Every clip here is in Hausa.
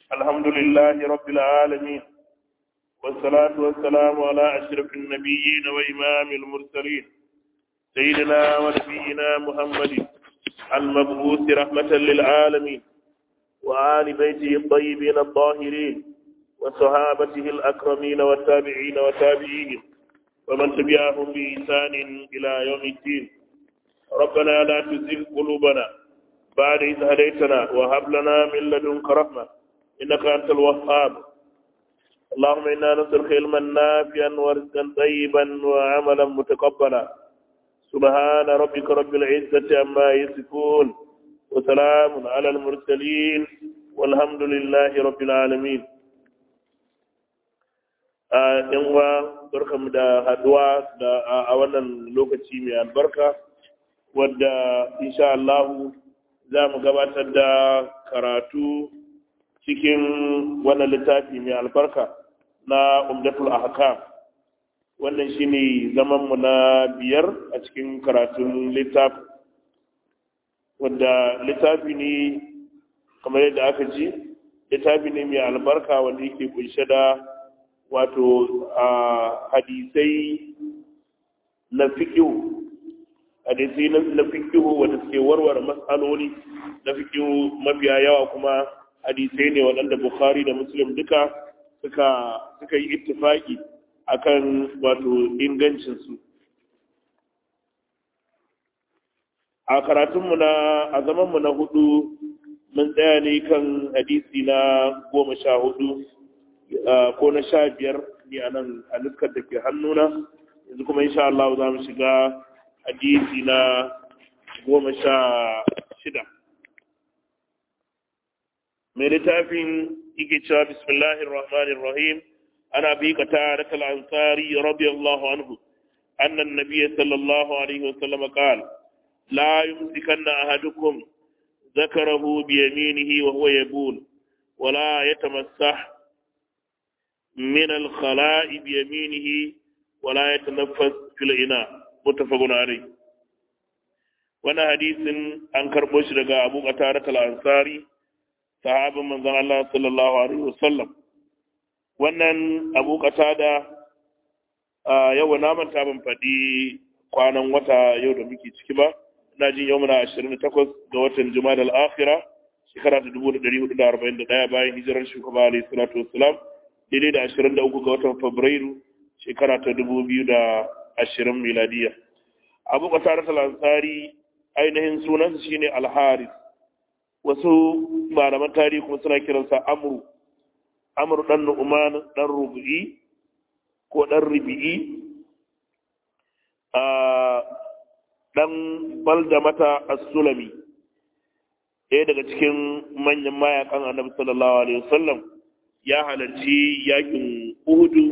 الحمد لله رب العالمين والصلاة والسلام على أشرف النبيين وإمام المرسلين سيدنا ونبينا محمد المبعوث رحمة للعالمين وآل بيته الطيبين الطاهرين وصحابته الأكرمين والتابعين وتابعيهم ومن تبعهم بإحسان إلى يوم الدين ربنا لا تزغ قلوبنا بعد إذ هديتنا وهب لنا من لدنك رحمة إنك أنت الوهاب اللهم إنا نسألك علما نافعا ورزقا طيبا وعملا متقبلا سبحان ربك رب العزة عما يصفون وسلام على المرسلين والحمد لله رب العالمين yan uwa barkamu da haduwa da a wannan lokaci mai albarka wadda insha Allah za mu gabatar da karatu cikin wannan littafi mai albarka na umdatul ahkam wannan shine zaman mu na biyar a cikin karatun littafi wadda littafi ne kamar yadda aka ji littafi ne mai albarka wanda yake kunshe da wato a hadisai na fikihu hadisai na fikihu wanda suke warware matsaloli na fikihu mafiya yawa kuma hadisai ne waɗanda bukhari da muslim duka suka suka yi ittifaki akan wato ingancinsu a karatunmu na a zamanmu na hudu mun tsaya ne kan hadisi na goma sha hudu ko na sha biyar ne a nan a nuskar da ke hannuna yanzu kuma insha Allah za mu shiga hadisi na goma sha shida mai littafin yake cewa bismillahir rahmanir rahim ana bi ka ta rakal ansari radiyallahu anhu anna an-nabiy sallallahu alaihi wasallam qala la yumsikanna ahadukum ذكره بيمينه وهو يبول ولا يتمسح من الخلاء بيمينه ولا يتنفس في الإناء متفق عليه وانا حديث an karɓo shi daga Abu Qatada al-Ansari sahabin manzon Allah sallallahu alaihi wasallam wannan Abu Qatada yau na manta ban faɗi kwanan wata yau da muke ciki ba ina jin yau muna 28 ga watan Jumada al-Akhira shekara ta 1441 bayan hijirar shugaba alaihi salatu wassalam daidai da 23 ga watan Fabrairu shekara ta 2020 miladiya Abu Qatada al-Ansari ainihin sunansa shine Al-Haris wasu malaman tarihi kuma suna kiransa Amru Amru dan Nu'man dan Rubi'i ko dan Rubi'i dan balda mata as-sulami ɗaya daga cikin manyan mayakan annabi sallallahu alaihi wasallam ya halarci yakin uhudu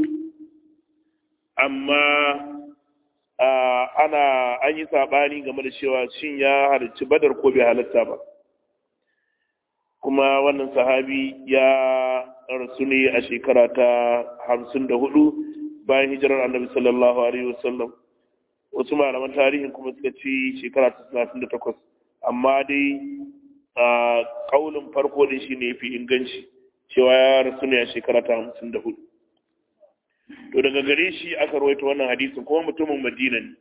amma ana an yi saɓani game da cewa shin ya halarci badar ko bai halarta ba kuma wannan sahabi ya rasu ne a shekara ta hamsin da hudu bayan hijirar annabi sallallahu alaihi wasallam wasu malaman tarihin kuma suka ci shekara ta talatin da takwas amma dai a kaulin farko da shi ne fi inganci cewa ya rasu ne a shekara ta hamsin da hudu to daga gare shi aka rawaita wannan hadisin kuma mutumin madina ne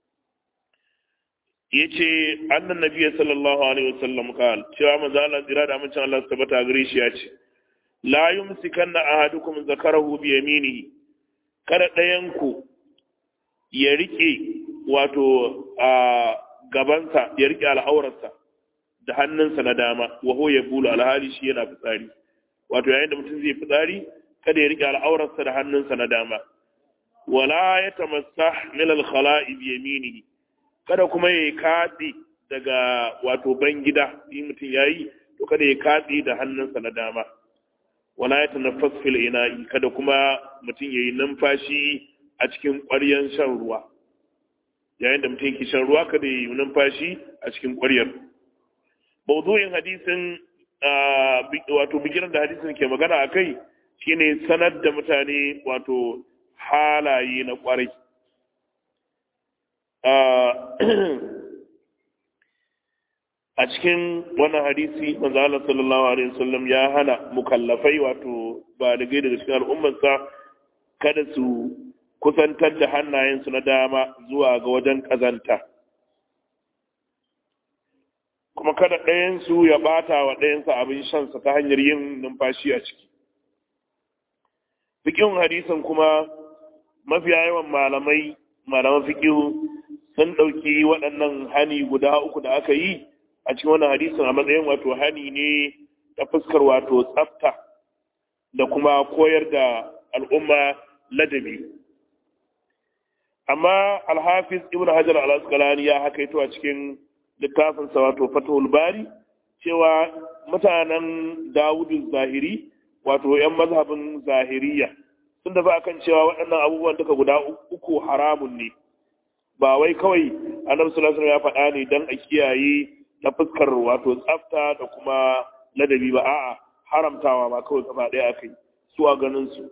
ya ce annan nabiya sallallahu alaihi wasallam kal cewa manzo Allah zira da amincin Allah tabbata gare shi ya ce la yumsikanna ahadukum zakarahu bi yaminihi kada ɗayan ku ya rike wato a gabansa ya rike al'aurarsa da hannunsa na dama wa ya bulu alhali shi yana fitsari wato yayin da mutum zai fitsari kada ya rike al'aurarsa da hannunsa na dama wala ya tamassah min al-khala'i bi yaminihi kada kuma ya katse daga wato ban gida in mutum yayi to kada ya katse da hannunsa na dama wala ya tanaffas fil ina'i kada kuma mutum yayi numfashi a cikin ƙwaryan shan ruwa yayin da mutum yake shan ruwa kada ya yi numfashi a cikin ƙwaryar mawdu'in hadisin wato bigiran da hadisin ke magana a kai shine sanar da mutane wato halaye na ƙwarai a cikin wannan hadisi manzo Allah sallallahu alaihi wasallam ya hana mukallafai wato ba da daga cikin al'ummarsa kada su kusantar da hannayensu na dama zuwa ga wajen kazanta kuma kada ɗayansu ya ɓata wa ɗayansa abin shansa ta hanyar yin numfashi a ciki fikin hadisin kuma mafiya yawan malamai malaman fikihu sun ɗauki waɗannan hani guda uku da aka yi a cikin wannan hadisin a matsayin wato hani ne ta fuskar wato tsafta da kuma koyar da al'umma ladabi amma alhafiz ibn hajar al-asqalani ya hakaito a cikin littafinsa wato fatahul bari cewa mutanen dawudu zahiri wato 'yan mazhabin zahiriya sun dafa akan cewa waɗannan abubuwan duka guda uku haramun ne ba wai kawai annabi sallallahu alaihi ya faɗa ne dan a kiyaye ta fuskar wato tsafta da kuma ladabi ba a'a haramtawa ma kawai gaba ɗaya akai su a ganin su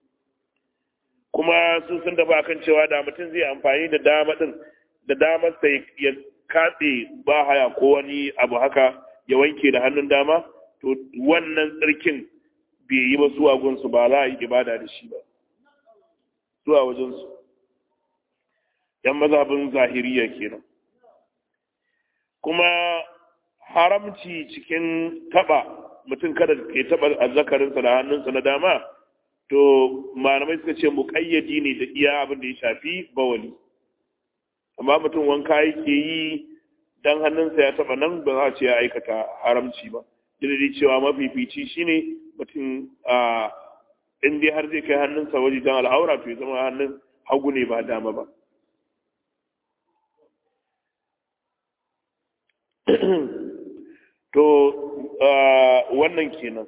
kuma sun sun dafa akan cewa da mutum zai amfani da dama din da damar sa ya katse ba haya ko wani abu haka ya wanke da hannun dama to wannan tsarkin bai yi ba su a gunsu ba za a yi ibada da shi ba zuwa wajensu yan mazhabin zahiriya kenan kuma haramci cikin taba mutum kada ke taba azzakarinsa da hannunsa na dama to malamai suka ce muƙayyadi ne da iya abin da ya shafi bawali amma mutum wanka yake yi dan hannunsa ya taba nan ba za a ce ya aikata haramci ba dai cewa mafifici shine mutum a in dai har zai kai hannunsa waje dan al'aura to ya zama hannun hagu ne ba dama ba to wannan kenan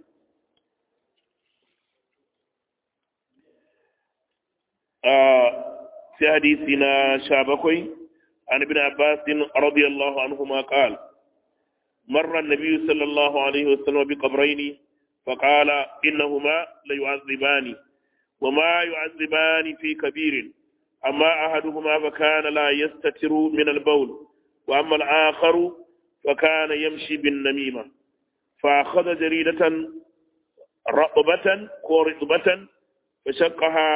sai hadisi na sha bakwai عن ابن عباس رضي الله عنهما قال مر النبي صلى الله عليه وسلم بقبرين فقال إنهما ليعذبان وما يعذبان في كبير أما أحدهما فكان لا يستتر من البول وأما الآخر فكان يمشي بالنميمة فأخذ جريدة رطبة ورطبة فشقها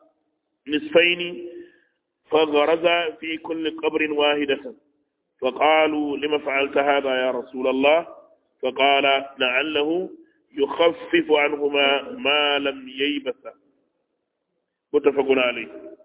نصفين فغرز في كل قبر واحدة فقالوا لما فعلت هذا يا رسول الله فقال لعله يخفف عنهما ما لم ييبس متفق عليه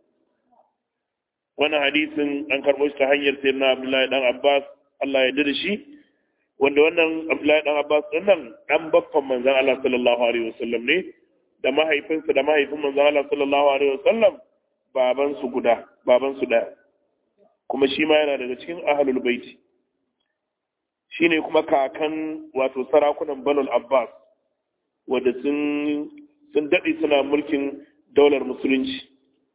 wannan hadisin an karɓo shi ta hanyar sayar na Abdullahi dan Abbas Allah ya dada shi wanda wannan Abdullahi dan Abbas din nan dan baffan manzon Allah sallallahu alaihi wasallam ne da mahaifinsa da mahaifin manzon Allah sallallahu alaihi wasallam baban su guda baban su daya kuma shi ma yana daga cikin ahlul baiti shine kuma kakan wato sarakunan Banul Abbas wanda sun sun dade suna mulkin daular musulunci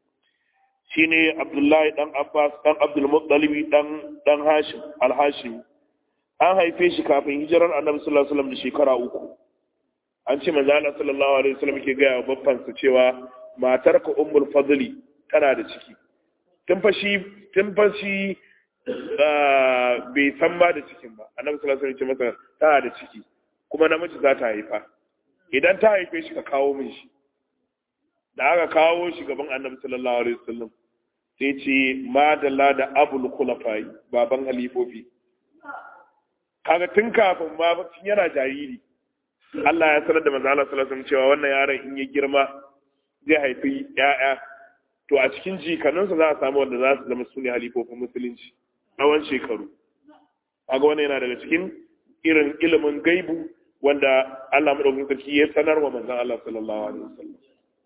shine Abdullahi dan Abbas dan Abdul Muttalib dan dan Hashim al-Hashim an haife shi kafin hijirar Annabi sallallahu alaihi wasallam da shekara uku an ce manzo Allah sallallahu alaihi wasallam ke ga babban sa cewa matar ka Ummul Fadli tana da ciki tun fa shi tun fa shi bai san ba da cikin ba Annabi sallallahu alaihi wasallam ce masa tana da ciki kuma namiji za ta haifa idan ta haife shi ka kawo min shi da aka kawo shi gaban Annabi sallallahu alaihi wasallam sai ce madalla da abul kulafai baban halifofi kaga tun kafin ma tun yana jariri Allah ya sanar da manzo Allah sallallahu alaihi cewa wannan yaron in ya girma zai haifi ƴaƴa to a cikin jikanninsa za a samu wanda za su zama su ne halifofin musulunci tsawon shekaru kaga wannan yana daga cikin irin ilimin gaibu wanda Allah madaukakin sarki ya sanar wa manzon Allah sallallahu alaihi wasallam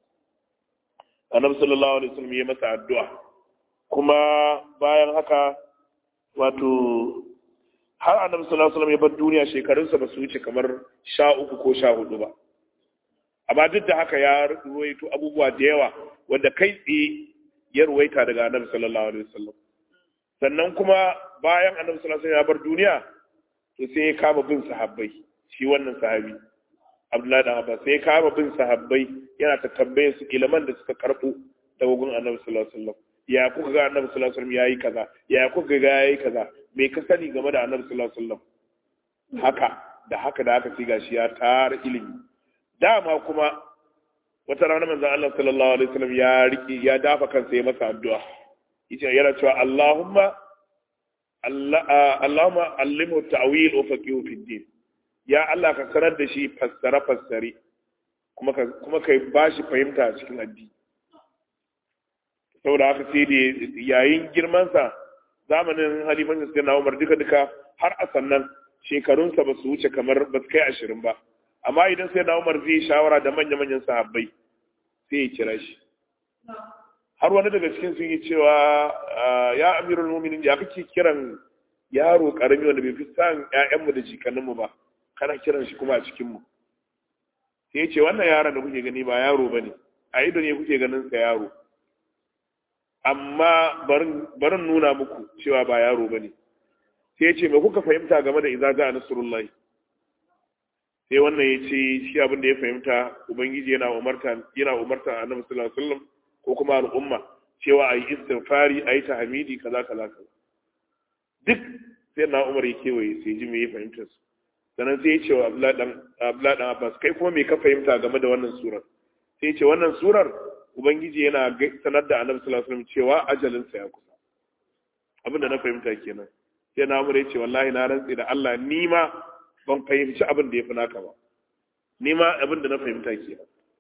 annabi sallallahu alaihi wasallam ya masa addu'a kuma bayan haka wato har annabi sallallahu alaihi wasallam ya bar duniya shekarunsa ba su wuce kamar sha uku ko sha hudu ba amma duk da haka ya ruwaito abubuwa da yawa wanda kai tsaye ya ruwaita daga annabi sallallahu alaihi wasallam sannan kuma bayan annabi sallallahu alaihi wasallam ya bar duniya to sai ya kama bin sahabbai shi wannan sahabi Abdullahi dan Abbas sai ya kama bin sahabbai yana ta tambaye su iliman da suka karbo daga gun annabi sallallahu alaihi wasallam ya kuka ga annabi sallallahu alaihi wasallam yayi kaza ya kuka ga yayi kaza me ka sani game da annabi sallallahu alaihi wasallam haka da haka da haka sai gashi ya tara ilimi dama kuma wata rana manzon Allah sallallahu alaihi wasallam ya riki ya dafa kansa ya masa addu'a yace yana cewa Allahumma Allahumma allimhu ta'wil wa faqihu fi din ya Allah ka sanar da shi fassara fassare kuma ka kuma kai bashi fahimta a cikin addini saboda haka sai da yayin girman sa zamanin halifancin sai na Umar duka duka har a sannan shekarunsa ba su wuce kamar ba su kai ashirin ba amma idan sai na Umar zai shawara da manya-manyan sahabbai sai ya kira shi har wani daga cikin sun yi cewa ya amirul muminin ya kake kiran yaro karami wanda bai fi san ƴaƴanmu da jikanninmu ba kana kiran shi kuma a cikinmu sai ya ce wannan yaron da kuke gani ba yaro bane a ido ne kuke ganin sa yaro amma barin nuna muku cewa ba yaro bane sai ya ce me kuka fahimta game da idza ja'a nasrullahi sai wannan ya ce shi abin da ya fahimta ubangiji yana umarta yana umarta annabi sallallahu alaihi wasallam ko kuma al'umma cewa ayi istighfari ayi tahmidi kaza kaza kaza duk sai na Umar ya kewaye sai ji me ya fahimta su sannan sai ya ce wa Abdullahi dan Abdullahi dan Abbas kai kuma me ka fahimta game da wannan surar sai ya ce wannan surar ubangiji yana sanar da annabi sallallahu alaihi wasallam cewa ajalin sa ya kusa abin da na fahimta kenan sai na Umar ya ce wallahi na rantsi da Allah ni ma ban fahimci abin da ya fi naka ba ni ma abin da na fahimta ke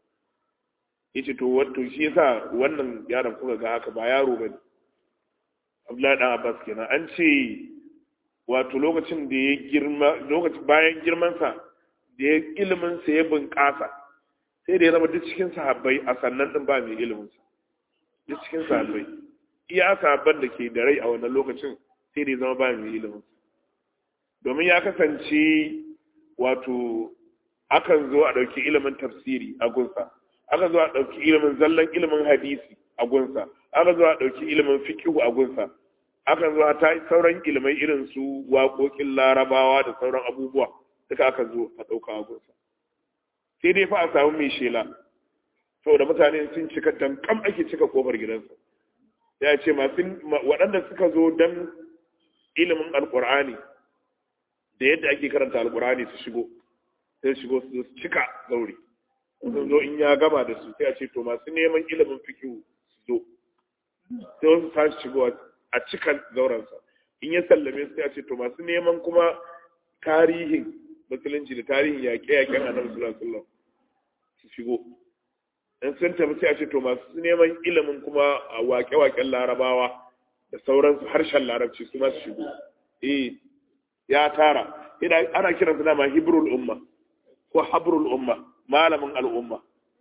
yace to wato shi yasa wannan yaron kuka ga haka ba yaro bane Abdullahi dan Abbas kenan an ce wato lokacin da ya girma lokacin bayan girman sa da ya ilimin sa ya bunƙasa sai da ya zama duk cikin sahabbai a sannan din ba mai ilimin sa duk cikin sahabbai iya sahabban da ke da rai a wannan lokacin sai da ya zama ba mai ilimin sa domin ya kasance wato akan zo a ɗauki ilimin tafsiri a gunsa aka zo a ɗauki ilimin zallan ilimin hadisi a gunsa aka zo a ɗauki ilimin fikihu a gunsa aka zo a ta sauran ilimai irin su waƙoƙin larabawa da sauran abubuwa duka aka zo a ɗauka a gunsa sai dai fa a samu mai shela saboda mutane sun cika dankam ake cika kofar gidansa ya ce masu waɗanda suka zo don ilimin alƙur'ani da yadda ake karanta alkurani su shigo sai shigo su cika zaure sun zo in ya gama da su sai a ce to masu neman ilimin fikihu su zo sai wasu tashi shigo a cika zaurensa in ya sallame su sai a ce to masu neman kuma tarihin musulunci da tarihin yaƙe-yaƙen annabi sallallahu alaihi wasallam su shigo in sun tafi sai a ce to masu neman ilimin kuma a waƙe-waƙen larabawa da sauransu harshen larabci su ma su shigo eh ya tara ina ana kiran su dama hibrul umma ko habrul umma malamin al'umma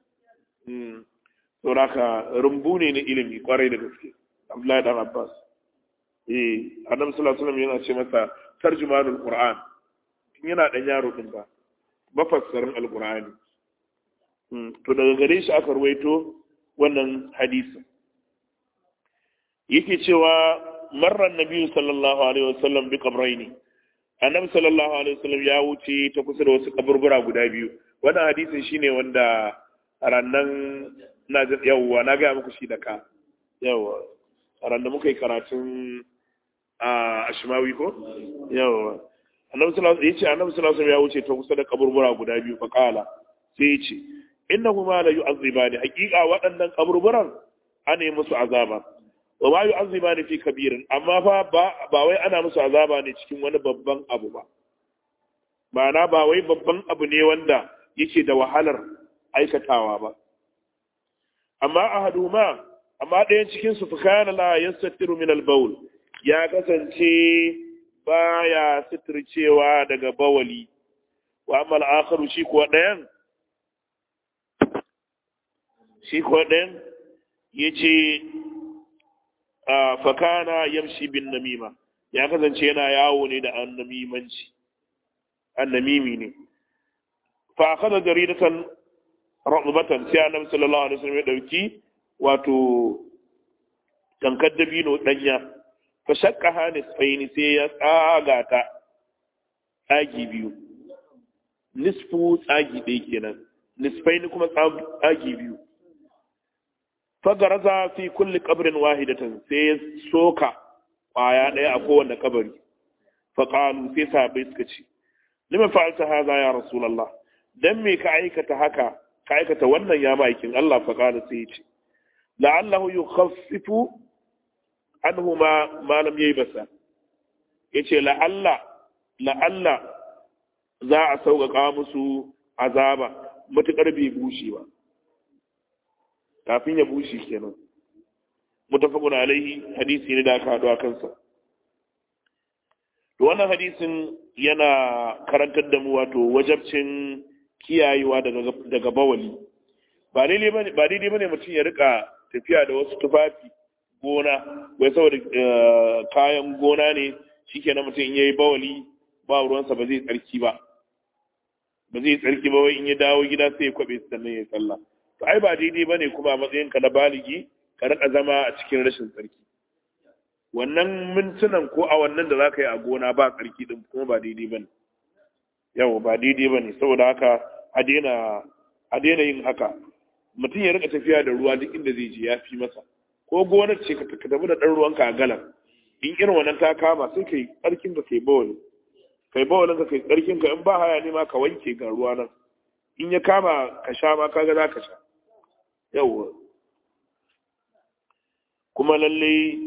mm saboda rumbu ne na ilimi kwarai da gaske Abdullahi dan Abbas eh Annabi sallallahu alaihi wasallam yana ce masa tarjumanul Qur'an tun yana dan yaro din ba mafassarin alqur'ani to daga gare shi aka ruwaito wannan hadisi yake cewa marra annabi sallallahu alaihi wasallam bi qabraini annabi sallallahu alaihi wasallam ya wuce ta kusa da wasu kaburbura guda biyu wannan hadisin shine wanda rannan na yawwa na ga muku shi da ka yawwa ran da muka yi karatun a ashmawi ko yawwa annabi sallallahu alaihi yace annabi sallallahu alaihi wasallam ya wuce ta kusa da kaburbura guda biyu fa kala sai yace innahuma la yu'azzibani haqiqa waɗannan kaburburan ana yi musu azaba wa ma yu'azzibani fi kabirin amma fa ba wai ana musu azaba ne cikin wani babban abu ba ma'ana ba wai babban abu ne wanda yake da wahalar aikatawa ba amma ahaduma amma ɗayan cikin su fakana la yastatiru min al-bawl ya kasance baya sitircewa daga bawali wa amma al-akharu shi kuwa ɗayan shi kuwa ɗayan yace fakana yamshi bin namima ya kasance yana yawo ne da annamimanci annamimi ne fa akhadha jaridatan rutbatan sai annabi sallallahu alaihi wasallam ya dauki wato tankar dabino danya fa shaqqa nisfaini sai ya tsaga ta tsagi biyu nisfu tsagi ɗaya kenan nisfaini kuma tsagi biyu fagaraza fi kulli qabrin wahidatan sai ya soka kwaya daya a kowanne kabari fa qalu sai sahabbai suka ce lima fa'alta hadha ya rasulullah dan me ka aikata haka ka aikata wannan ya ma'aikin Allah fa qala sai yace la'allahu yukhaffifu anhu ma ma lam yaybasa yace la'alla la'alla za a sauƙaƙa musu azaba matuƙar bai bushe ba kafin ya bushe kenan mutafaqun alaihi hadisi ne da aka haɗu a kansa to wannan hadisin yana karantar da mu wato wajabcin kiyayewa daga daga bawali ba daidai bane ba daidai bane mutum ya rika tafiya da wasu tufafi gona wai saboda kayan gona ne shikenan mutum in yayi bawali ba ruwansa ba zai tsarki ba ba zai tsarki ba wai in ya dawo gida sai ya kwabe sannan ya sallah to ai ba daidai bane kuma a matsayin ka na baligi ka rika zama a cikin rashin tsarki wannan mintunan ko a wannan da zaka yi a gona ba tsarki din kuma ba daidai bane yau ba daidai bane saboda haka a daina a daina yin haka mutum ya rika tafiya da ruwa duk inda zai je ya fi masa ko gonar ce ka tafi da ɗan ruwanka a galan in irin wannan ta kama sai kai tsarkin ka kai bawali kai bawalin ka kai tsarkin ka in ba haya ne ma ka wanke ga ruwa nan in ya kama ka sha ma kaga za ka sha yawwa kuma lallai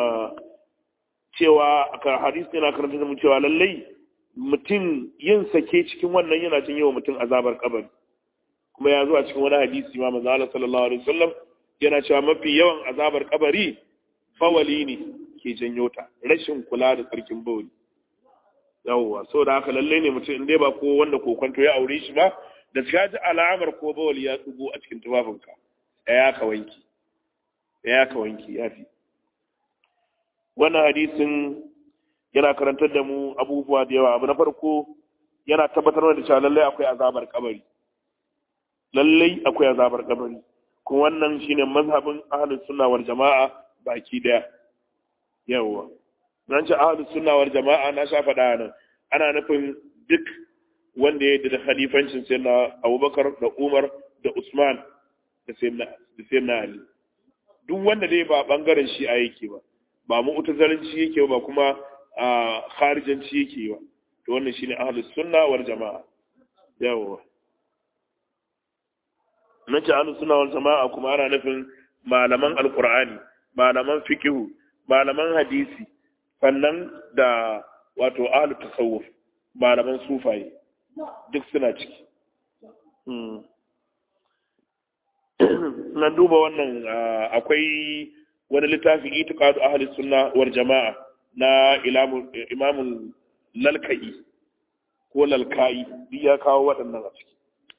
cewa ka hadisi yana karanta da mu cewa lallai mutum yin sake cikin wannan yana cin yawa mutum azabar kabari kuma ya zo a cikin wani hadisi ma manzo Allah sallallahu alaihi wasallam yana cewa mafi yawan azabar kabari fawali ne ke janyo ta rashin kula da tsarkin bawali yawwa saboda haka lalle ne mutum in dai ba ko wanda kokonto ya aure shi ba da ka ji alamar ko bawali ya tsugo a cikin tufafinka ya ka wanki ya ka wanki ya fi wannan hadisin yana karantar da mu abubuwa da yawa abu na farko yana tabbatar da cewa lallai akwai azabar kabari lallai akwai azabar kabari kuma wannan shine mazhabin ahlus sunna wal jama'a baki daya yawa nan ce ahlus sunna wal jama'a na sha faɗa nan ana nufin duk wanda ya da khalifancin sayyidina Abubakar da Umar da Usman da sayyidina da sayyidina Ali duk wanda dai ba bangaren shi a yake ba ba mu'tazalanci yake ba kuma a kharijanci yake ba to wannan shine ahlus sunna wal jama'a yawa na ce ahlus sunna wal jama'a kuma ana nufin malaman alqur'ani malaman fiqhu malaman hadisi sannan da wato ahlut tasawuf malaman sufaye duk suna ciki na duba wannan akwai wani littafi itiqadu ahli sunna wal jama'a na imamul lalkai ko lalkai duk ya kawo waɗannan a ciki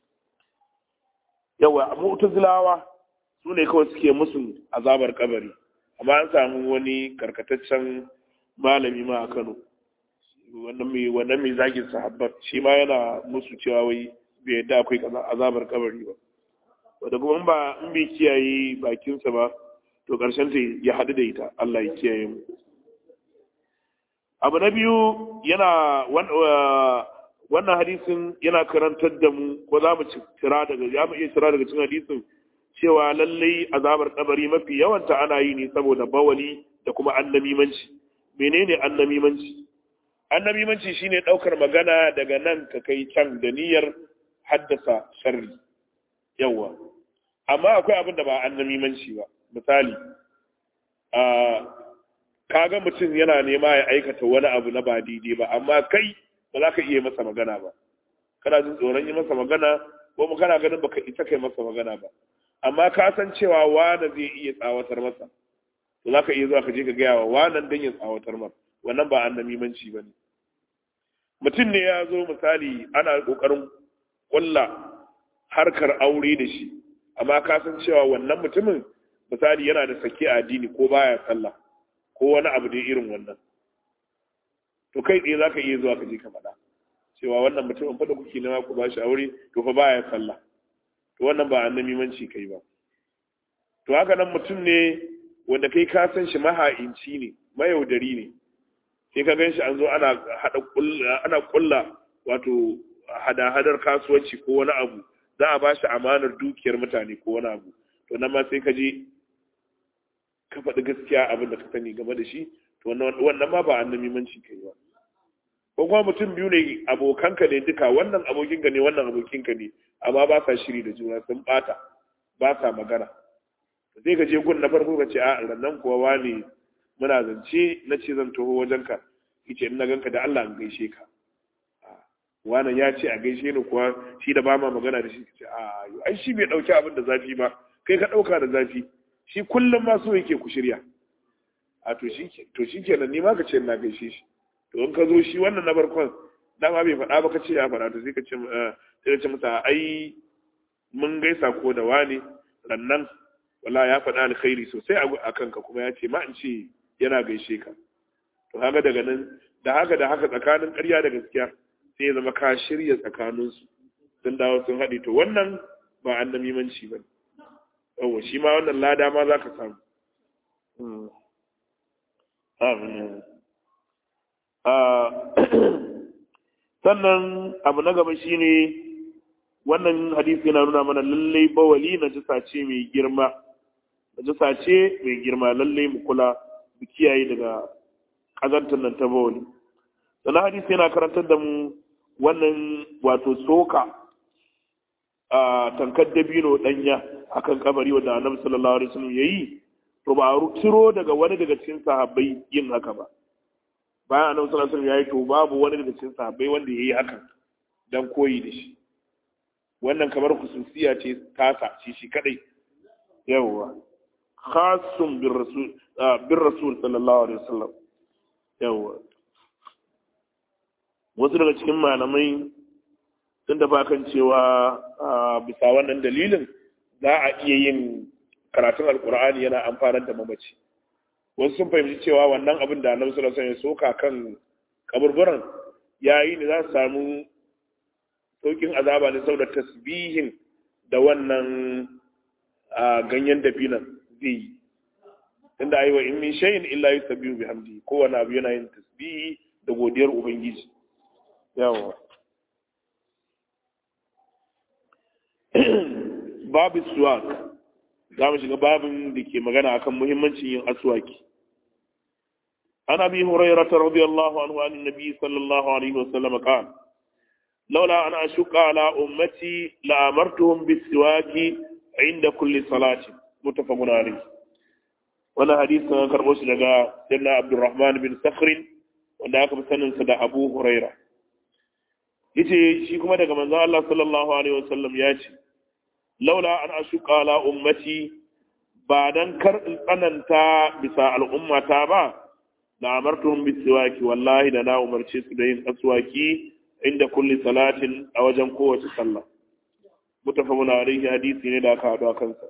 yawa mu'tazilawa su ne kawai suke musu azabar kabari amma an samu wani karkataccen malami ma a Kano wannan mai wannan mai zagin sahabbat shi ma yana musu cewa wai bai yadda akwai azabar kabari ba wanda kuma ba in bai kiyaye bakinsa ba to karshen ta ya haɗu da ita Allah ya kiyaye mu abu na biyu yana wannan hadisin yana karantar da mu ko za mu cira daga ya mu iya cira daga cikin hadisin cewa lallai azabar kabari mafi yawanta ana yi ne saboda bawali da kuma annamimanci menene annamimanci annamimanci shine daukar magana daga nan ka kai can da niyyar haddasa sharri yawa amma akwai abin da ba annamimanci ba misali a kaga mutum yana nema ya aikata wani abu na ba daidai ba amma kai ba za ka iya masa magana ba kana jin tsoron yi masa magana ko mu kana ganin baka isa kai masa magana ba amma ka san cewa wani zai iya tsawatar masa to za ka iya zuwa ka je ka gaya wa wanan don ya tsawatar masa wannan ba annamimanci ba ne mutum ne ya zo misali ana ƙoƙarin ƙulla harkar aure da shi amma ka san cewa wannan mutumin misali yana da sake a addini ko baya sallah ko wani abu da irin wannan to kai tsaye za ka iya zuwa ka je ka faɗa cewa wannan mutumin faɗa kuke nema ku ba shi aure to fa baya sallah to wannan ba annamimanci kai ba to haka nan mutum ne wanda kai ka san shi maha'inci ne mayaudari ne sai ka gan shi an zo ana hada ana kulla wato hada-hadar kasuwanci ko wani abu za a ba shi amanar dukiyar mutane ko wani abu to nan ma sai ka je ka faɗi gaskiya abin da ka sani game da shi to wannan ma ba annamimanci kai ba ko kuma mutum biyu ne abokanka ne duka wannan abokinka ne wannan abokinka ne amma ba sa shiri da juna sun bata ba sa magana sai ka je gun na farko ka ce a rannan kuwa wani muna zance na ce zan taho wajenka yace in na ganka da Allah an gaishe ka wannan ya ce a gaishe ni kuwa shi da ba ma magana da shi ce a ai shi bai dauki abin da zafi ba kai ka dauka da zafi shi kullum ma so yake ku shirya a to shi to shi kenan ni ma ka ce na gaishe shi to in ka zo shi wannan na farkon dama bai faɗa ba ka ce ya faɗa to sai ka ce sai ka ce masa ai mun gaisa ko da wani rannan wala ya faɗa alkhairi sosai a kanka kuma ya ce ma in ce yana gaishe ka to haka daga nan da haka da haka tsakanin ƙarya da gaskiya sai ya zama ka shirya tsakaninsu sun dawo sun haɗe to wannan ba an namimanci ba yawa shi ma wannan lada ma za ka samu sannan abu na gaba shine wannan hadisi yana nuna mana lallai bawali na jisa ce mai girma na jisa ce mai girma lallai mu kula mu kiyaye daga ƙazantar nan ta bawali sannan hadisi yana karantar da mu wannan wato soka a tankar dabino danya akan kabari wanda annabi sallallahu alaihi wasallam yayi to ba a ciro daga wani daga cikin sahabbai yin haka ba bayan annabi sallallahu alaihi wasallam yayi to babu wani daga cikin sahabbai wanda yayi hakan dan koyi da shi wannan kamar khususiya ce tasa shi shi kadai yawwa khassun bir rasul bir rasul sallallahu alaihi wasallam yawwa wasu daga cikin malamai sun tafi kan cewa bisa wannan dalilin za a iya yin karatun alkur'ani yana amfanar da mamaci wasu sun fahimci cewa wannan abin da annabi sallallahu alaihi wasallam ya soka kan kaburburan yayi ne za su samu saukin azaba ne saboda tasbihin da wannan ganyen dabinan zai yi inda ayi wa in min shay'in illa yusabbihu bihamdi kowane abu yana yin tasbihi da godiyar ubangiji yawa babu suwak za mu shiga babin da ke magana akan muhimmancin yin aswaki an abi hurairah radiyallahu anhu an nabi sallallahu alaihi wasallam qala laula an ashuqa ala ummati la amartuhum bis-siwaki inda kulli salati muttafaqun alayh wannan hadisi an karbo shi daga sayyidina abdurrahman bin sakhr wanda aka fi sanin sa da abu hurairah yace shi kuma daga manzon Allah sallallahu alaihi wasallam ya ce laula an ashuqa ala ummati ba dan kar in tsananta bisa al'ummata ba la amartuhum bisiwaki wallahi da na umarce su da yin aswaki inda kulli salatin a wajen kowace sallah mutafaqun alaihi hadisi ne da aka hado a kansa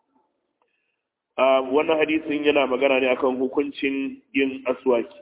wannan hadisin yana magana ne akan hukuncin yin aswaki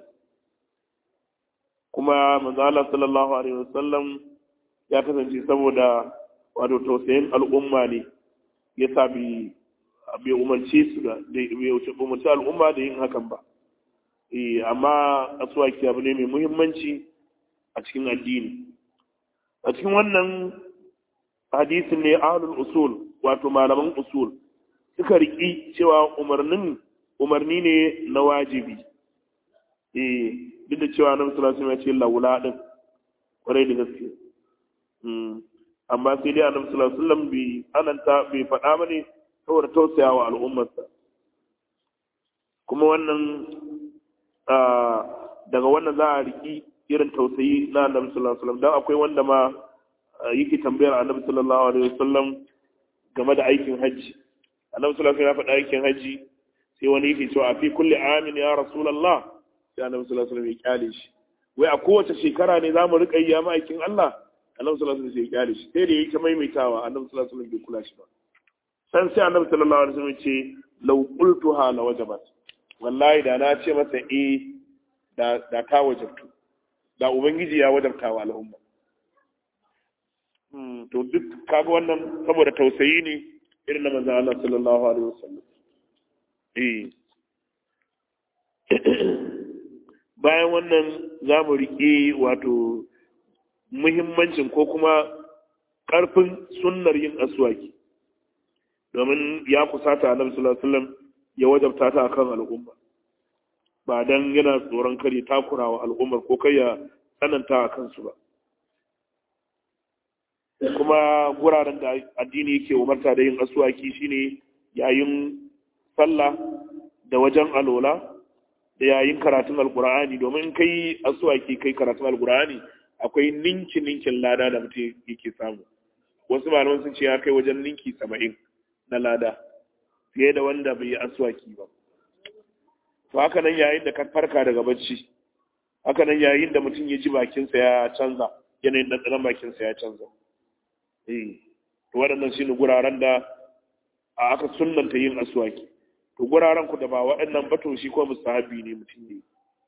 kuma manzo Allah sallallahu alaihi wasallam ya kasance saboda wato tausayin al'umma ne ya sa bai umarci su da bai umarci al'umma da yin hakan ba eh amma aswaki abu ne mai muhimmanci a cikin addini a cikin wannan hadisin ne ahlul usul wato malaman usul suka riki cewa umarnin umarni ne na wajibi eh duk da cewa annabi sallallahu alaihi wasallam ya ce laula din kwarai da gaske amma sai dai annabi sallallahu alaihi wasallam bai ananta bai faɗa bane saboda tausayawa al'ummarsa kuma wannan daga wannan za a riki irin tausayi na annabi sallallahu alaihi wasallam dan akwai wanda ma yake tambayar annabi sallallahu alaihi wasallam game da aikin hajji annabi sallallahu alaihi wasallam ya faɗa aikin hajji sai wani yake cewa a fi kulli amin ya rasulullah sai annabi sallallahu alaihi wasallam ya kyale shi wai a kowace shekara ne za mu riƙa yi ya ma'aikin Allah annabi sallallahu alaihi wasallam ya kyale shi sai da yake maimaitawa annabi sallallahu alaihi wasallam bai kula shi ba san sai annabi sallallahu alaihi wasallam ce law qultuha la wajabat wallahi da na ce masa eh da da ka wajabtu da ubangiji ya wajabta wa al'umma to duk kaga wannan saboda tausayi ne irin na manzon Allah sallallahu alaihi wasallam eh bayan wannan za mu riƙe wato muhimmancin ko kuma ƙarfin sunnar yin aswaki domin ya kusata annabi sallallahu alaihi wasallam ya wajabta ta akan al'umma ba dan yana tsoron kare takurawa al'ummar ko kai ya tsananta a kansu ba kuma guraren da addini yake umarta da yin asuwaki shine yayin sallah da wajen alola da yayin karatun alkur'ani domin kai asuwaki kai karatun alkur'ani akwai ninki ninkin lada da mutum yake samu wasu malaman sun ce ya kai wajen ninki saba'in na lada fiye da wanda bai yi asuwaki ba to haka nan yayin da ka farka daga bacci haka nan yayin da mutum ya ji bakinsa ya canza yanayin ɗanɗanon bakinsa ya canza eh to waɗannan shine guraren da a aka sunnanta yin asuwaki to guraren ku da ba waɗannan ba to shi ko mustahabi ne mutum ne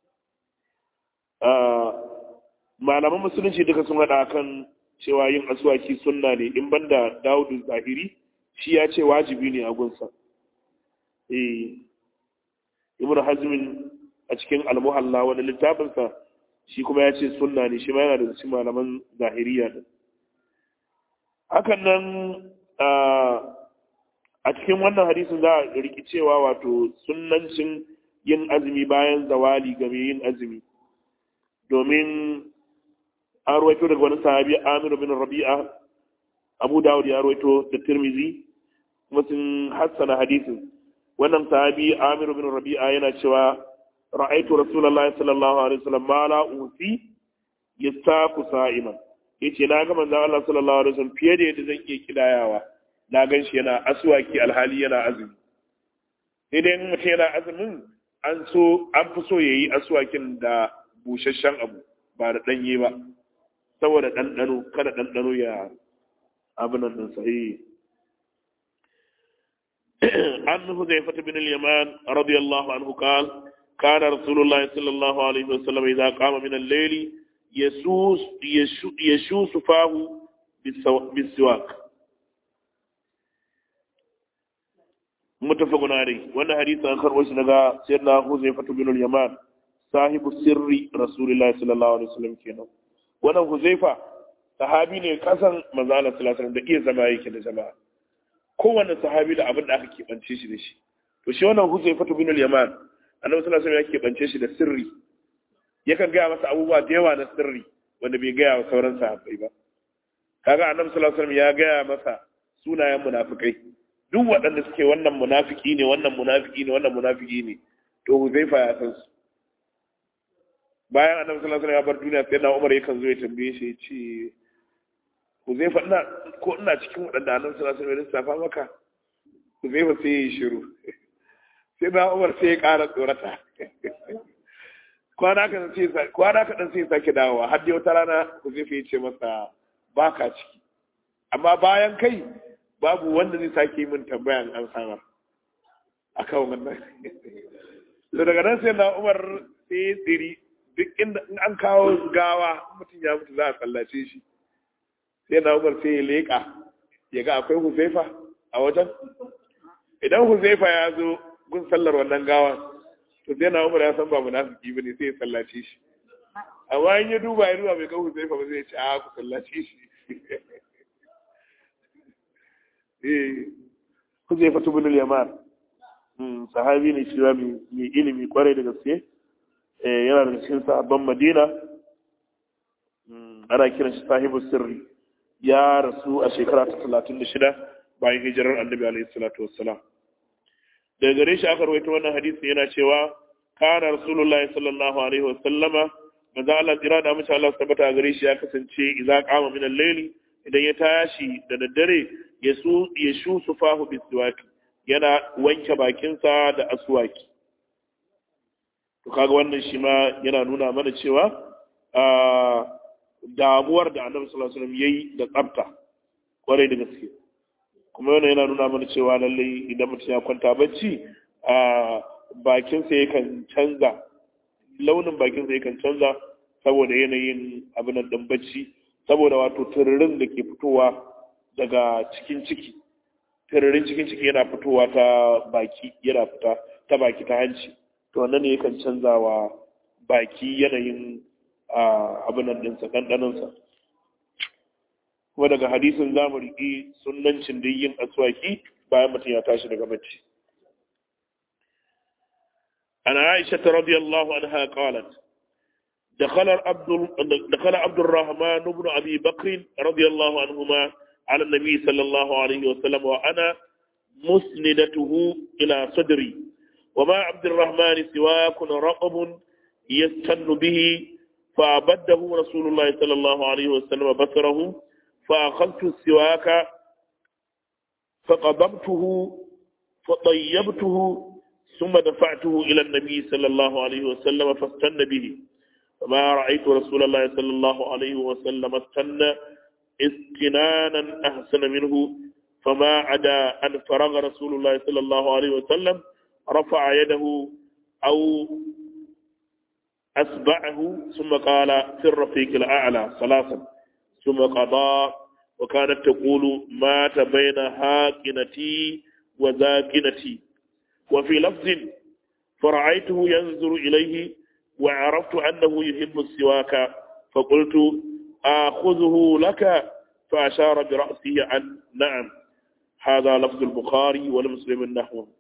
malaman musulunci duka sun haɗa kan cewa yin asuwaki sunna ne in banda Dawudu Zahiri shi ya ce wajibi ne a gunsa eh Ibn Hazmin a cikin Al-Muhalla wani littafinsa shi kuma ya ce sunna ne shi ma yana da cikin malaman Zahiriya din hakan nan a cikin wannan hadisin za a riki cewa wato sunnancin yin azumi bayan zawali game yin azumi domin an ruwaito daga wani sahabi Amir bin Rabi'a Abu Dawud ya ruwaito da Tirmizi kuma sun hassana hadisin wannan sahabi Amir bin Rabi'a yana cewa ra'aitu Rasulullahi sallallahu alaihi wasallam ma la usi yastaku sa'iman yace na ga manzon Allah sallallahu alaihi wasallam fiye da yadda zan iya kidayawa na gan shi yana aswaki alhali yana azumi sai dai mutum yana azumin an so an fi so yayi aswakin da busasshen abu ba da danye ba saboda ɗanɗano kada ɗanɗano ya abin nan sahihi an huzaifa bin al-yaman radiyallahu anhu qal kana rasulullahi sallallahu alaihi wasallam idza qama min al-layl yasus yashus fahu biswak mutafaqun alayhi wannan hadisi an karbo shi daga sayyidina huzaifa bin al-yaman sahibu sirri rasulullahi sallallahu alaihi wasallam kenan wannan huzaifa sahabi ne kasan manzala sallallahu da iya zama yake da jama'a kowanne sahabi da abin da aka keɓance shi da shi to shi wannan huzaifa bin al-yaman annabi sallallahu alaihi ya keɓance shi da sirri yakan gaya masa abubuwa da yawa na sirri wanda bai gaya wa sauran sahabbai ba kaga annabi sallallahu alaihi ya gaya masa sunayen munafikai duk waɗanda suke wannan munafiki ne wannan munafiki ne wannan munafiki ne to huzaifa ya san su bayan annabi sallallahu alaihi wasallam ya bar duniya sai na Umar yakan zo ya tambaye shi ya ce Huzaifa ina ko ina cikin waɗanda annabi sallallahu alaihi wasallam ya lissafa maka Huzaifa sai ya yi shiru sai na Umar sai ya ƙara tsorata kwana ka sai kwana ka dan sai ya sake dawowa har dai wata rana Huzaifa ya ce masa baka ciki amma bayan kai babu wanda zai sake min tambayan an samar akan wannan to daga nan sai na Umar sai ya tsiri duk inda in an kawo gawa mutum ya mutu za a tsallace shi sai na umar sai ya leƙa ya ga akwai huzaifa a wajen idan huzaifa ya zo gun sallar wannan gawa to sai na umar ya san ba munafiki bane sai ya tsallace shi amma in ya duba ya duba bai ga huzaifa ba zai ce a ku tsallace shi eh huzaifa tubulul yaman sahabi ne shi mai ilimi kwarai da gaske yana da cikin sahabban madina ana kiran shi sahibu sirri ya rasu a shekara ta talatin da shida bayan hijirar annabi alaihi salatu wassalam daga gare shi aka rawaito wannan hadisi yana cewa kana rasulullahi sallallahu alaihi wasallama manzo Allah jira da mace Allah tabbata gare shi ya kasance idza qama min al-layli idan ya tashi da daddare ya su ya shu sufahu biswaki yana wanke bakinsa da aswaki to kaga wannan shi ma yana nuna mana cewa damuwar da annabi sallallahu alaihi wasallam yayi da tsafta kwarai da gaske kuma wannan yana nuna mana cewa lalle idan mutum ya kwanta bacci a bakinsa yakan canza launin bakinsa yakan canza saboda yanayin abin nan din bacci saboda wato tururin da ke fitowa daga cikin ciki tururin cikin ciki yana fitowa ta baki yana fita ta baki ta hanci to wannan ne yakan canza wa baki yanayin abin nan ɗinsa ɗanɗanonsa kuma daga hadisin za mu riƙi sunancin da yin aswaki bayan mutum ya tashi daga bacci ana aisha ta radiyallahu anha qalat دخل عبد دخل عبد الرحمن بن ابي بكر رضي الله عنهما على النبي صلى الله عليه وسلم وانا مسندته الى صدري وما عبد الرحمن سواك رقب يستن به فأبده رسول الله صلى الله عليه وسلم بصره فأخذت السواك فقضبته فطيبته ثم دفعته إلى النبي صلى الله عليه وسلم فاستن به فما رأيت رسول الله صلى الله عليه وسلم استن استنانا أحسن منه فما عدا أن فرغ رسول الله صلى الله عليه وسلم رفع يده أو أسبعه ثم قال في الرفيق الأعلى ثلاثا ثم قضى وكانت تقول مات بين هاكنتي وذاكنتي وفي لفظ فرأيته ينظر إليه وعرفت أنه يحب السواك فقلت آخذه لك فأشار برأسه عن نعم هذا لفظ البخاري ولمسلم نحوه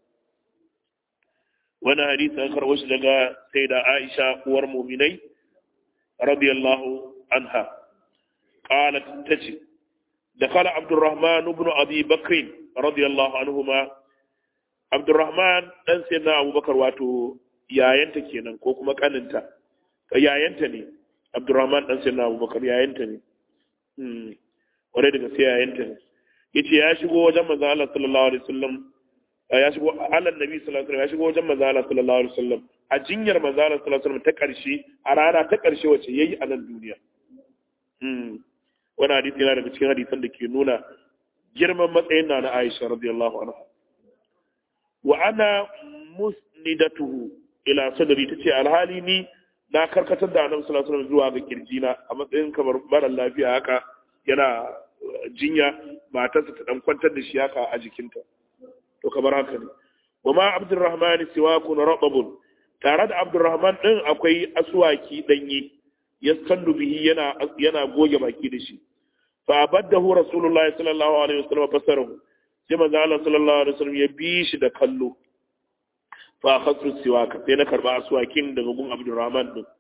wani hadisi an karɓo shi daga sai da Aisha uwar muminai radiyallahu anha qalat tace dakhala Abdurrahman ibn Abi Bakr radiyallahu anhuma Abdurrahman dan sai na Abubakar wato yayanta kenan ko kuma kaninta yayanta ne Abdurrahman dan sai na Abubakar yayanta ne hmm wanda daga sai yayanta ne yace ya shigo wajen manzo Allah sallallahu alaihi wasallam ya shigo Allah Nabi sallallahu alaihi wasallam ya shigo wajen manzo Allah sallallahu alaihi wasallam a jinyar manzo Allah sallallahu alaihi wasallam ta karshe a rana ta karshe wacce yayi a nan duniya hmm wannan hadisi yana daga cikin hadisan da ke nuna girman matsayin na na Aisha radiyallahu anha wa ana musnidatuhu ila sadri tace alhali ni na karkatar da Annabi sallallahu alaihi wasallam zuwa ga kirjina a matsayin kamar mara lafiya haka yana jinya matarsa ta dan kwantar da shi haka a jikinta to kamar haka ne wa ma abdurrahman siwakun rababun tare da abdurrahman din akwai aswaki danye yastandu bihi yana yana goge baki da shi fa abaddahu rasulullahi sallallahu alaihi wasallam basarahu sai manzo Allah sallallahu alaihi wasallam ya bi shi da kallo fa akhadtu siwaka sai na karba aswakin daga gun abdurrahman din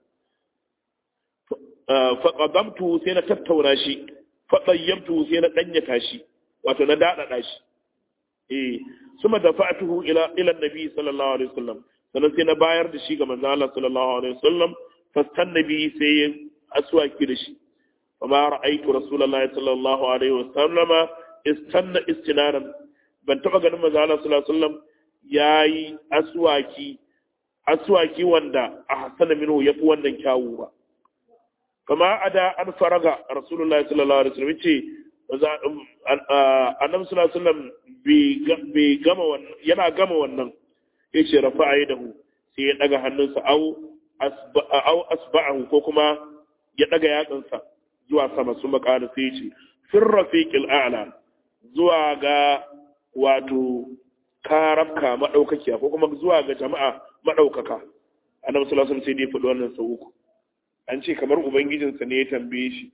fa qadamtu sai na tattauna shi fa tayyamtu sai na danyata shi wato na dadada shi eh suma dafa'tuhu ila ila annabi sallallahu alaihi wasallam sannan sai na bayar da shi ga manzo Allah sallallahu alaihi wasallam fastan nabi sai ya aswaki da shi amma ra'aytu rasulullahi sallallahu alaihi wasallama istanna istinaran ban taba ganin manzo Allah sallallahu alaihi wasallam yayi aswaki aswaki wanda a hasana minhu yafi wannan kyawu ba kama ada an faraga rasulullahi sallallahu alaihi wasallam ce annabi sallallahu alaihi wasallam bai gama wannan yana gama wannan yace rafa'a yadahu sai ya daga hannunsa au au asba'ahu ko kuma ya daga yatsansa zuwa sama sun makana sai ya ce fir rafiqil a'la zuwa ga wato karabka madaukakiya ko kuma zuwa ga jama'a madaukaka annabi sallallahu alaihi wasallam sai dai faɗi wannan sau uku an ce kamar ubangijinsa ne ya tambaye shi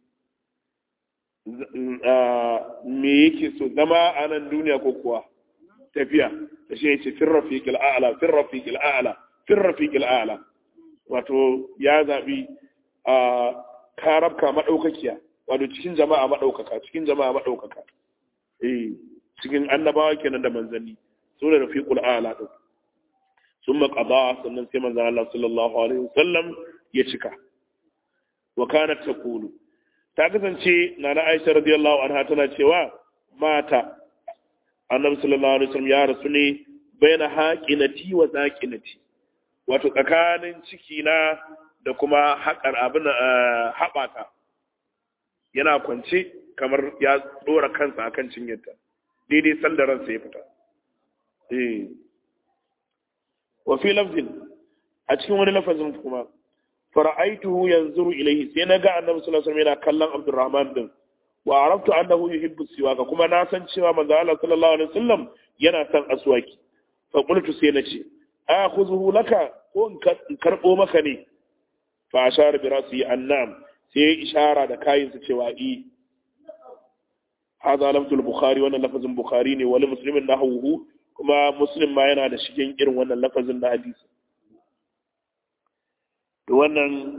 me yake so zama a nan duniya ko kuwa tafiya da shi yace fir rafiqil a'la fir rafiqil a'la fir rafiqil a'la wato ya zabi a karabka madaukakiya wato cikin jama'a madaukaka cikin jama'a madaukaka eh cikin annabawa kenan da manzanni so da rafiqul a'la din summa qada sannan sai manzon Allah sallallahu alaihi wasallam ya cika wa kanat taqulu ta kasance na na aisha radiyallahu anha tana cewa mata annabi sallallahu alaihi wasallam ya rasu ne baina haqinati wa zaqinati wato tsakanin ciki na da kuma haƙar abin haɓata yana kwance kamar ya ɗora kansa akan cinyarta daidai sanda ransa ya fita eh wa fi lafzin a cikin wani lafazin kuma fara'aituhu yanzuru ilayhi sai naga annabi sallallahu alaihi wasallam yana kallon Abdurrahman din wa araftu annahu yuhibbu siwaka kuma na san cewa manzo Allah sallallahu alaihi wasallam yana son aswaki fa qultu sai nace akhuzuhu laka ko in karbo maka ne fa ashara bi rasi annam sai ishara da kayin sa cewa i hadha lafzul bukhari wannan lafazin bukhari ne wal muslimin nahwuhu kuma muslim ma yana da shigen irin wannan lafazin na hadisi to wannan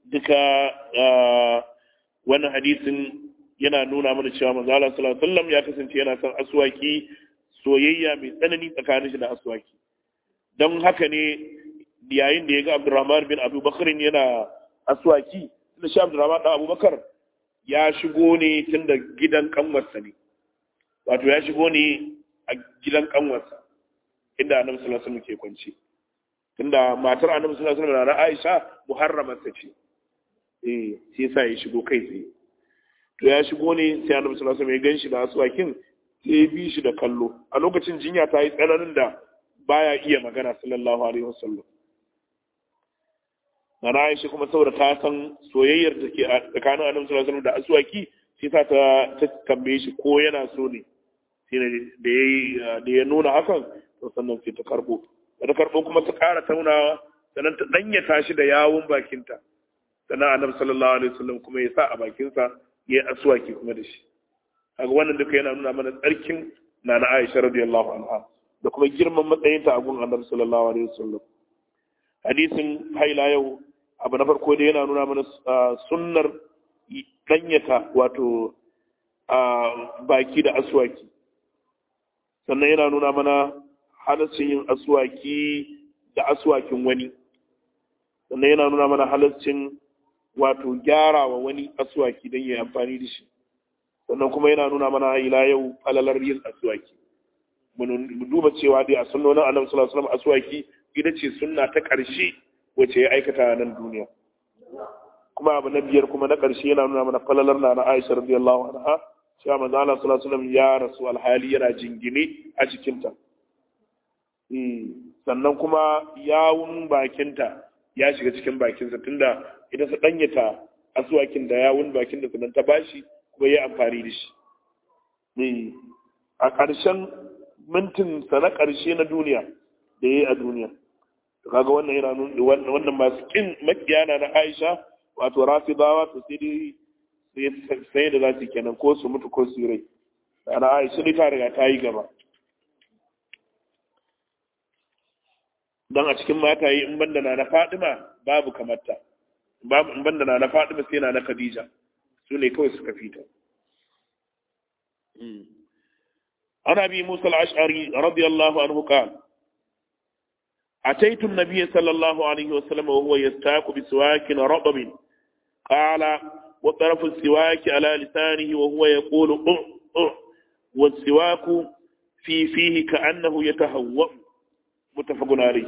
duka wannan hadisin yana nuna mana cewa manzo Allah sallallahu alaihi wasallam ya kasance yana son aswaki soyayya mai tsanani tsakanin shi da aswaki don haka ne yayin da ya ga Abdurrahman bin Abu Bakar yana aswaki da shi Abdurrahman da Abu Bakar ya shigo ne tun da gidan kanwarsa ne wato ya shigo ne a gidan kanwarsa inda Annabi sallallahu alaihi wasallam ke kwance tunda matar Annabi sallallahu alaihi wasallam na Aisha muharramarsa ce eh sai yasa ya shigo kai tsaye to ya shigo ne sai Annabi sallallahu alaihi wasallam ya ganshi da aswakin sai ya bi shi da kallo a lokacin jinya ta yi tsananin da baya iya magana sallallahu alaihi wasallam na Aisha kuma saboda ta san soyayyar da ke tsakanin Annabi sallallahu alaihi wasallam da aswaki sai ta ta tambaye shi ko yana so ne sai da yayi da ya nuna hakan to sannan sai ta karbo da ta karbo kuma ta ƙara taunawa sannan ta danyata shi da yawun bakinta sannan Annabi sallallahu alaihi wasallam kuma ya sa a bakinsa ya aswaki kuma da shi kaga wannan duka yana nuna mana tsarkin nana Aisha radiyallahu anha da kuma girman matsayinta a gun Annabi sallallahu alaihi wasallam hadisin haila yau abu na farko da yana nuna mana sunnar danyata wato baki da aswaki sannan yana nuna mana halaccin yin aswaki da aswakin wani sannan yana nuna mana halaccin wato gyara wa wani aswaki don yi amfani da shi sannan kuma yana nuna mana ila yau falalar yin aswaki mu duba cewa dai a sunnonin annabi sallallahu alaihi wasallam aswaki ita ce sunna ta ƙarshe wacce ya aikata a nan duniya kuma abu na biyar kuma na ƙarshe yana nuna mana falalar na na Aisha radiyallahu anha cewa manzo Allah sallallahu alaihi wasallam ya rasu alhali yana jingine a cikin ta sannan kuma yawun bakinta ya shiga cikin bakinsa tunda idan su danyata aswakin da yawun bakin da sannan ta bashi kuma ya amfani da shi a ƙarshen mintin sa na ƙarshe na duniya da ya yi a duniya kaga wannan yana nuna wannan masu kin makiyana na Aisha wato rafidawa to sai dai sai da za su kenan ko su mutu ko su rai ana Aisha ne ta riga ta yi gaba dan a cikin mataye in banda na na Fatima babu kamarta babu in banda na na Fatima sai na na Khadija su ne kawai suka fita عن ابي موسى الاشعري رضي الله عنه قال اتيت النبي صلى الله عليه وسلم وهو يستاك بسواك رطب قال وطرف السواك على لسانه وهو يقول أه أه والسواك في فيه كأنه يتهوأ متفق عليه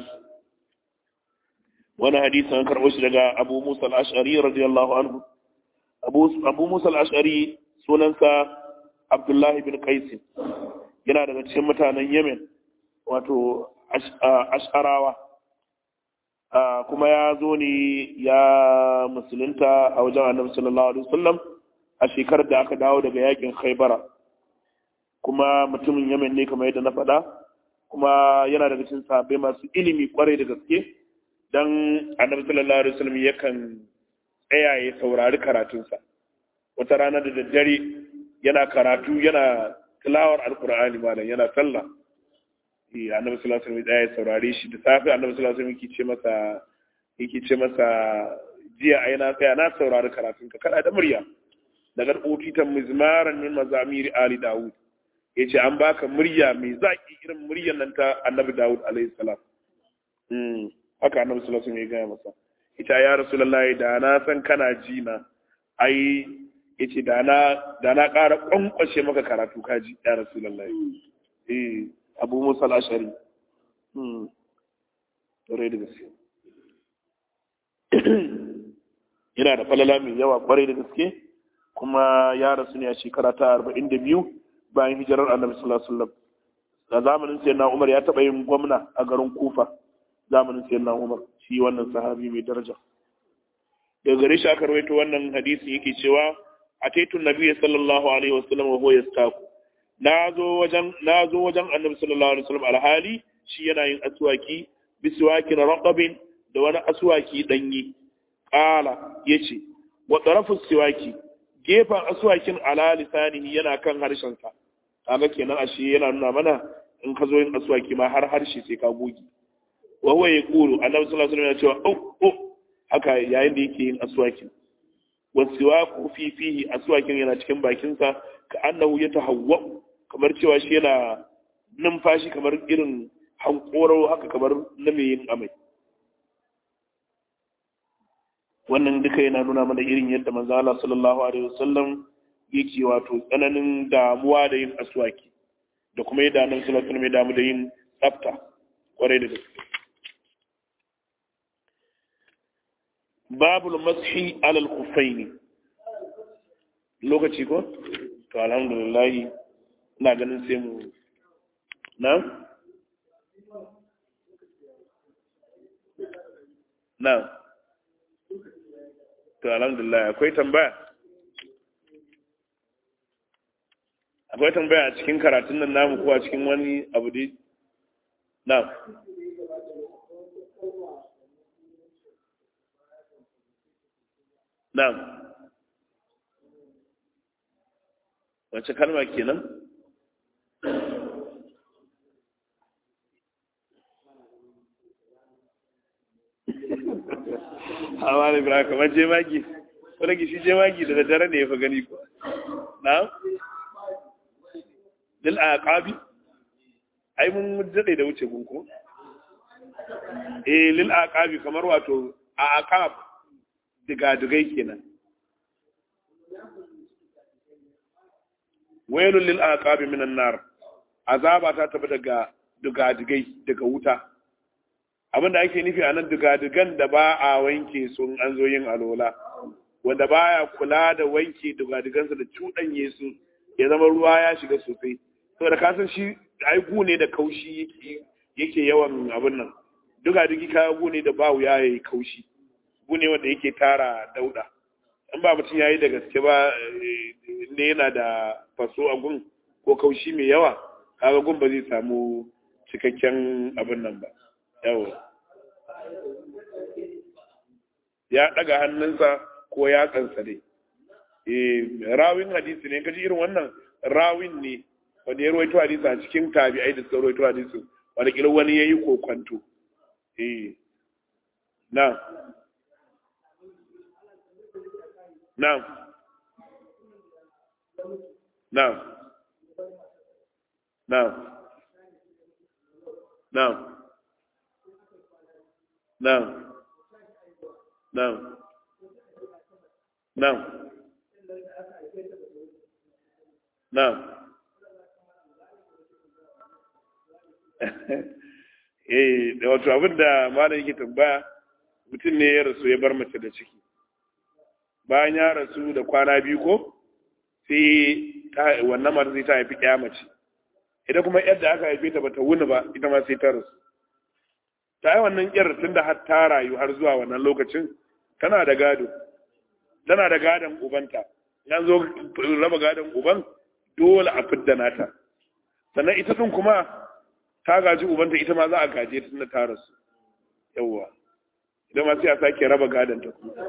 وانا حديث عن كربوش لغا أبو موسى الأشعري رضي الله عنه أبو, أبو موسى الأشعري سننسى عبد الله بن قيس yana daga cikin mutanen Yemen wato ash'arawa kuma ya zo ne ya musulunta a wajen annabi sallallahu alaihi wasallam a shekarar da aka dawo daga yakin Khaibara kuma mutumin Yemen ne kamar yadda na faɗa kuma yana daga cikin sahabbai masu ilimi kwarai da gaske dan annabi sallallahu alaihi wasallam yakan tsaya ya saurari karatunsa wata rana da daddare yana karatu yana tilawar alkur'ani malam yana sallah eh annabi sallallahu alaihi wasallam ya saurare shi da safi annabi sallallahu alaihi wasallam yake ce masa yake ce masa jiya ai na tsaya na saurari karatun ka kada da murya daga utitan mizmaran min mazamiri ali daud yace an baka murya mai zaki irin muryar nan ta annabi daud alaihi salam mm haka annabi sallallahu alaihi wasallam ya gaya masa ita ya rasulullahi da na san kana ji na ai yace da na da na ƙara kwankwashe maka karatu kaji ya rasulullahi eh abu musa al-ashari hmm dore da gaske yana da falala mai yawa kwarai da gaske kuma ya rasu ne a shekara ta arba'in da biyu bayan hijirar annabi sallallahu alaihi wasallam a zamanin sayyidina umar ya taɓa yin gwamna a garin kufa zamanin sayyidina umar shi wannan sahabi mai daraja daga gare shi aka rawaito wannan hadisi yake cewa ataitun nabiyyi sallallahu alaihi wasallam wa huwa yastaku nazo wajen nazo wajen annabi sallallahu alaihi wasallam alhali shi yana yin aswaki biswakin raqabin da wani aswaki danyi qala yace wa tarafu siwaki gefan aswakin ala lisanihi yana kan harshen sa kaga kenan ashe yana nuna mana in ka zo yin aswaki ma har harshe sai ka goge wa huwa yaqulu annabi sallallahu alaihi wasallam ya ce oh oh haka yayin da yake yin aswakin wasiwaku fi fihi aswakin yana cikin bakinsa ka annahu ya tahawwa kamar cewa shi yana numfashi kamar irin hankoro haka kamar na mai yin amai wannan duka yana nuna mana irin yadda manzo Allah sallallahu alaihi wasallam yake wato tsananin damuwa da yin aswaki da kuma yadda annabi sallallahu alaihi wasallam ya damu da yin tsafta kwarai da gaske babul mashi alal kufaini lokaci ko to alhamdulillah ina ganin sai mu na na to alhamdulillah akwai tambaya akwai tambaya a cikin karatun nan namu ko a cikin wani abu dai na Na'am. Wace kalma kenan? Hawa da bira kamar jemagi, wadda gishi jemagi da daddare ne ya fi gani ko. Na'am? Dil a ƙabi? Ai, mun daɗe da wuce gunko? Eh, lil a ƙabi kamar wato a aƙab digadigai kenan wailul lil aqabi minan nar azaba ta tafi daga digadigai daga wuta abinda ake nufi a nan digadigan da ba a wanke sun an zo yin alola wanda baya kula da wanke digadigansa da cuɗanye su ya zama ruwa ya shiga sosai saboda ka san shi aiku ne da kaushi yake yawan abin nan digadigi kaya gu ne da ba wuya yayi kaushi gune wanda yake tara dauda in ba mutum yayi da gaske ba ne yana da faso a gun ko kaushi mai yawa kaga gun ba zai samu cikakken abin nan ba yawa ya daga hannunsa ko ya kansa dai eh rawin hadisi ne kaji irin wannan rawin ne wanda ya rawaito hadisi a cikin tabi'ai da suka rawaito hadisi wanda kila wani yayi kokwanto eh na Na'am. Na'am. Na'am. Na'am. Na'am. Na'am. Na'am. Na'am. Eh, da wato abin da malam yake tambaya mutum ne ya rasu ya bar mace da ciki. bayan ya rasu da kwana biyu ko sai wannan mata sai ta haifi ɗaya mace ita kuma yadda aka haife ta bata wuni ba ita ma sai ta rasu ta yi wannan yar tun da har ta rayu har zuwa wannan lokacin tana da gado tana da gadon ubanta yan zo raba gadon uban dole a fidda nata sannan ita din kuma ta gaji ubanta ita ma za a gaje ta tun da ta rasu yawwa idan ma sai a sake raba gadon ta kuma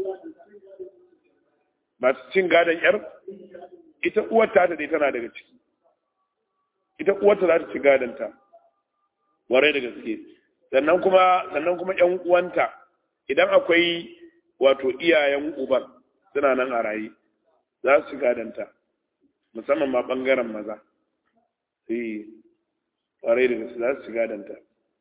masu cin gadon yar ita uwarta ta dai tana daga ciki ita uwarta za ta ci gadonta warai da gaske sannan kuma sannan kuma ƴan uwanta idan akwai wato iyayen uban suna nan a raye za su ci gadonta musamman ma bangaren maza sai warai da gaske za su ci gadonta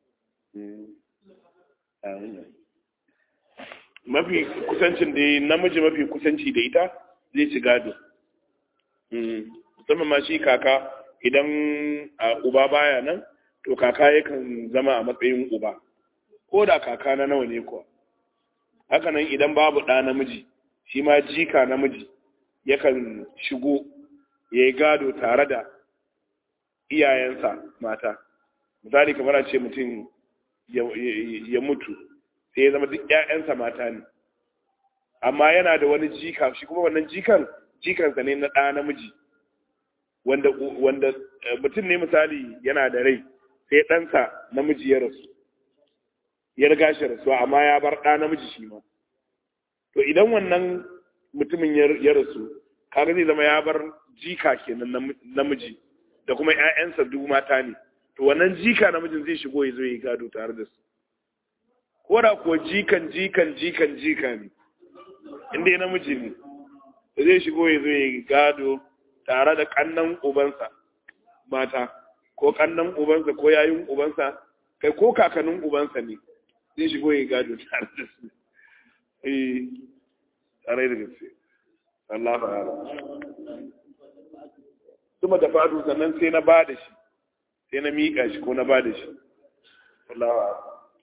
mafi kusancin da namiji mafi kusanci da ita zai ci gado musamman ma shi kaka idan a uba baya nan to kaka yakan zama a matsayin uba ko da kaka na nawa ne kuwa hakanan idan babu ɗa namiji shi ma jika namiji yakan shigo ya yi gado tare da iyayensa mata misali kamar a ce mutum ya mutu sai ya zama duk ‘ya'yansa mata ne amma yana da wani jika shi kuma wannan jikan jikansa ne na ɗa namiji wanda wanda mutum ne misali yana da rai sai ɗansa namiji ya rasu ya riga shi rasuwa amma ya bar ɗa namiji shi ma to idan wannan mutumin ya rasu kaga zai zama ya bar jika kenan namiji da kuma ‘ya'yansa duk mata ne to wannan jika namijin zai shigo ya zo ya gado tare da su ko da kuwa jikan jikan jikan jika ne inda ya namiji ne da zai shigo ya zo ya gado tare da kannan ubansa mata ko kannan ubansa ko yayin ubansa kai ko kakannin ubansa ne zai shigo ya gado tare da su eh tare da gaske Allah fa'ala kuma da fadu sannan sai na ba da shi sai na miƙa shi ko na ba da shi Allah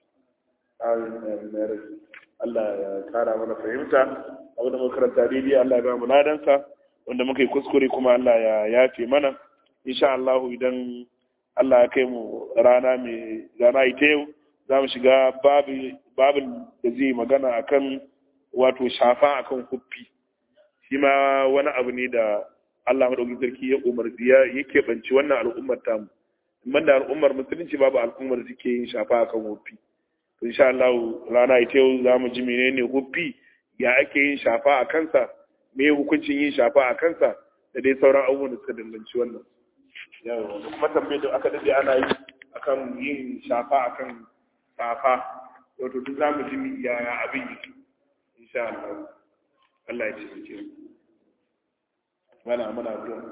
Allah ya kara mana fahimta abinda muka karanta daidai Allah ya ba mu ladansa wanda muka yi kuskure kuma Allah ya yafe mana insha Allah idan Allah ya kai mu rana mai rana ita yau za mu shiga babin da zai magana akan wato shafa akan huffi shi ma wani abu ne da Allah madaukakin sarki ya umarci ya yake banci wannan al'ummar tamu man da al'ummar musulunci babu al'ummar da suke yin shafa akan huffi to insha Allah rana ita yau za mu ji menene huffi ya ake yin shafa a kansa me hukuncin yin shafa a kansa da dai sauran abubuwan da suka danganci wannan yawa da kuma tambayar da aka dade ana yi akan yin shafa akan safa wato duk za mu ji yaya abin yake insha Allah Allah ya ce mu mana mana addu'a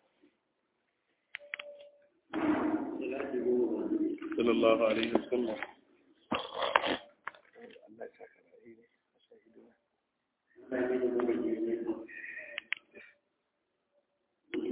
sallallahu alaihi wasallam